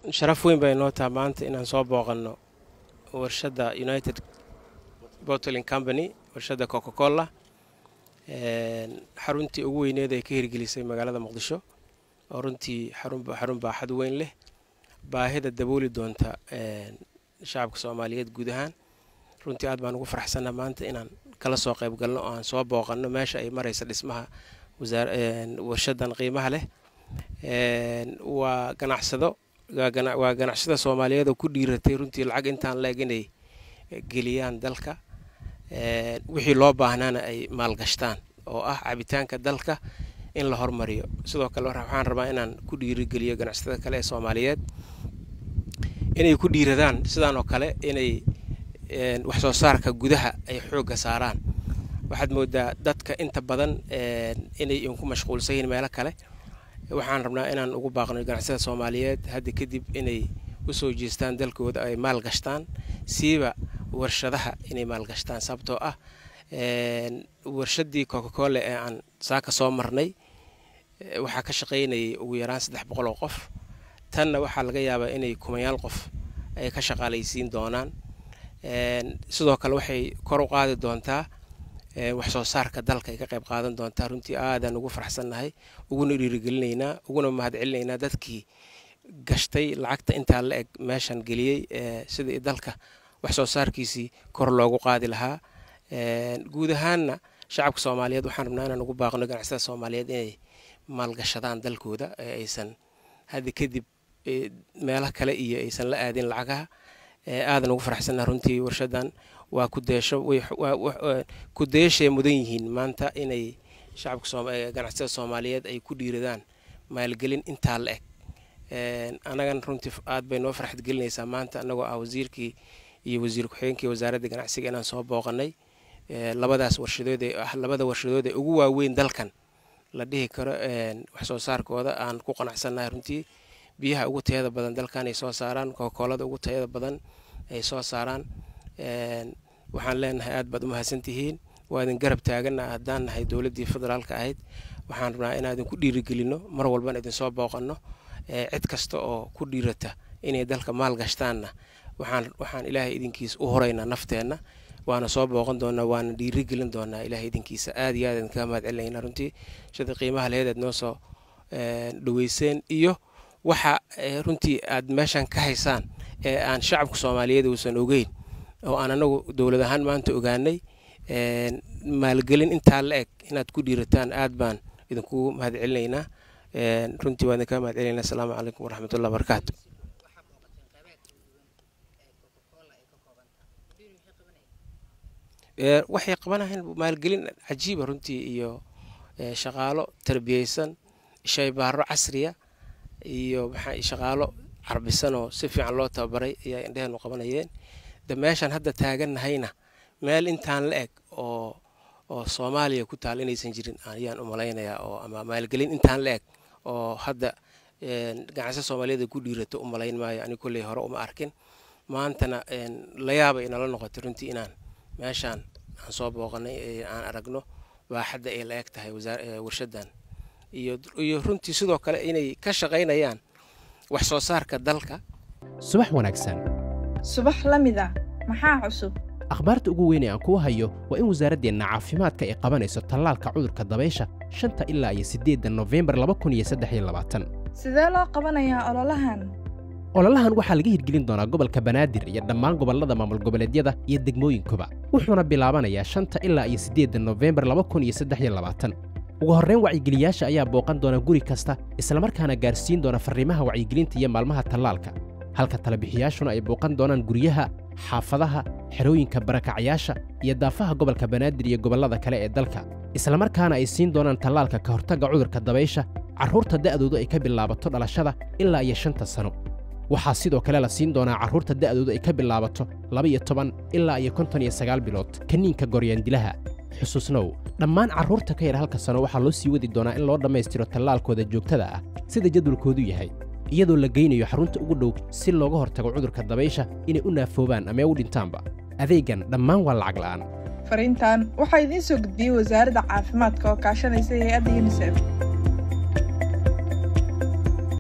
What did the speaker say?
sharaf weyn bay noo taha maanta inaan soo booqanno warshadda united bottling company warshadda coca cola xaruntii ugu weyneed ay ka hirgelisay magaalada muqdisho oo runtii xarun baaxad weyn leh baahida dabooli doonta shacabka soomaaliyeed guud ahaan runtii aad baan ugu faraxsanna maanta inaan kala soo qayb galno oo aan soo booqanno meesha ay maraysa dhismaha warshadan qiimaha leh waa ganacsado waa ganacsada soomaaliyeed oo ku dhiiratay runtii lacag intaan la-eg inay geliyaan dalka wixii loo baahnaana ay maalgashtaan oo ah cabitaanka dalka in la hormariyo sidoo kale waxaan rabaa inaan ku dhiirigeliyo ganacsatada kale ee soomaaliyeed inay ku dhiiradaan sidaan oo kale inay wax soo saarka gudaha ay xoogga saaraan waxaad moodaa dadka inta badan inay inku mashquulsan yihiin meelo kale waxaan rabnaa inaan ugu baaqno ganacsada soomaaliyeed hadda kadib inay usoo jeestaan dalkooda ay maalgashtaan siiba warshadaha inay maalgashtaan sababtoo ah warshadii coca cola ee aan saaka soo marnay waxaa ka shaqaynayay ugu yaraan saddex boqol oo qof tanna waxaa laga yaabaa inay kumayaal qof ay ka shaqaalaysiin doonaan sidoo kale waxay kor u qaadi doontaa wax soo saarka dalka ay ka qayb qaadan doontaa runtii aadaan ugu faraxsannahay uguna dhiirigelinaynaa uguna mahadcelinaynaa dadkii gashtay lacagta intaa la eg meeshan geliyey sidii dalka wax soo saarkiisii kor loogu qaadi lahaa guud ahaanna shacabka soomaaliyeed waxaan rabnaa inaan ugu baaqno ganacsada soomaaliyeed inay maalgashadaan dalkooda ee aysan hadda kadib meelo kale iyo aysan la aadin lacagaha aadan ugu faraxsannaha runtii warshadan waa kudeesho kudeeshay mudan yihiin maanta inay shacabka ganacsada soomaaliyeed ay ku dhiiradaan maalgelin intaa la eg annagan runtii aad bay noo farxad gelinaysaa maanta annagoo ah wasiirkii iyo wasiir ku-xigeenkii wasaaradda ganacsiga inaan soo booqanay labadaas warshadood ee ah labada warshadood ee ugu waaweyn dalkan la dhihi karo wax soo saarkooda aan ku qanacsannahay runtii biyaha ugu tayada badan dalkan ay soo saaraan kokoolada ugu tayada badan ay soo saaraan waxaan leenahay aad baad u mahadsantihiin waa idin garab taagana haddaan nahay dowladdii federaalka ahayd waxaan rabnaa inaan idinku dhiirigelino mar walbana idinsoo booqanno cid kasta oo ku dhiirata inay dalka maal gashtaanna waxaan waxaan ilaahay idinkiisa u horeynaa nafteenna waana soo booqan doonaa waana dhiirigelin doonaa ilaahay idinkiisa aad iyo aad idin kaga mahad celinayna runtii sida qiimaha leheedeed noo soo dhaweyseen iyo waxa runtii aad meeshan ka haysaan ee aan shacabka soomaaliyeed uusan ogeyn oo aan anagu dowlad ahaan maanta ogaanay maalgelin intaa la eg inaad ku dhiirataan aad baan idinkugu mahad celinaynaa runtii waan idinkaga mahad celinayna asalaamu calaykum waraxmatullah barakaatu waxay qabanayaan maalgelin cajiiba runtii iyo shaqaalo tarbiyeysan shaybaaro casriya iyo maxaa shaqaalo carbisan oo si fiican loo tababaray ayaa indheheenu qabanayeen de meeshaan hadda taagannahayna meel intaan la eg oo oo soomaaliya ku taal inaysan jirin ayaan u malaynayaa oo ama maalgelin intaan la eg oo hadda ganacsa soomaaliyeed ku dhiirato u malayn maayo ani kolley hore uma arkin maantana la yaaba inala noqotay runtii inaan meeshaan aan soo booqanay aan aragno baaxadda ay la eg tahay warshadan iyo runtii sidoo kale inay ka shaqaynayaan wax soo saarka dalka subax wanaagsan subax la mid a maxaa cusub akhbaarta ugu weyn ee aan kuu hayo waa in wasaaraddeenna caafimaadka ay qabanayso tallaalka cudurka dabaysha shanta ilaa iyo siddeedda nofembar laba kun iyo saddex iyo labaatan sidee loo qabanayaa ololahan ololahan waxaa laga hirgelin doonaa gobolka banaadir iyo dhammaan gobollada maamul goboleedyada iyo degmooyinkuba wuxuuna bilaabanayaa shanta ilaa iyo siddeedda nofembar laba kun iyo saddex iyo labaatan ugu horrayn wacyigeliyaasha ayaa booqan doona guri kasta islamarkaana gaarsiin doona farriimaha wacyigelinta iyo maalmaha tallaalka halka talabixiyaashuna ay booqan doonaan guryaha xaafadaha xerooyinka barakacayaasha iyo daafaha gobolka banaadir iyo gobollada kale ee dalka islamarkaana ay siin doonaan tallaalka ka hortagga cudurka dabaysha carruurta da'doodu ay ka bilaabato dhalashada ilaa iyo shanta sano waxaa sidoo kale la siin doonaa carruurta da'doodu ay ka bilaabato laba-iyo toban ilaa iyo konton iyo sagaal bilood kaniinka goryaandilaha xusuusnow dhammaan carruurta ka yar halka sano waxaa loo sii wadi doonaa in loo dhammaystiro tallaalkooda joogtada ah sida jadwalkoodu yahay iyadoo la geynayo xarunta ugu dhow si looga hortago cudurka dabaysha inay u naafoobaan ama u dhintaanba adeegan dhammaan waa lacag la'aan fariintan waxaa idiin soo gudbiyey wasaaradda caafimaadka oo kaashanaysa hay-adda yunisef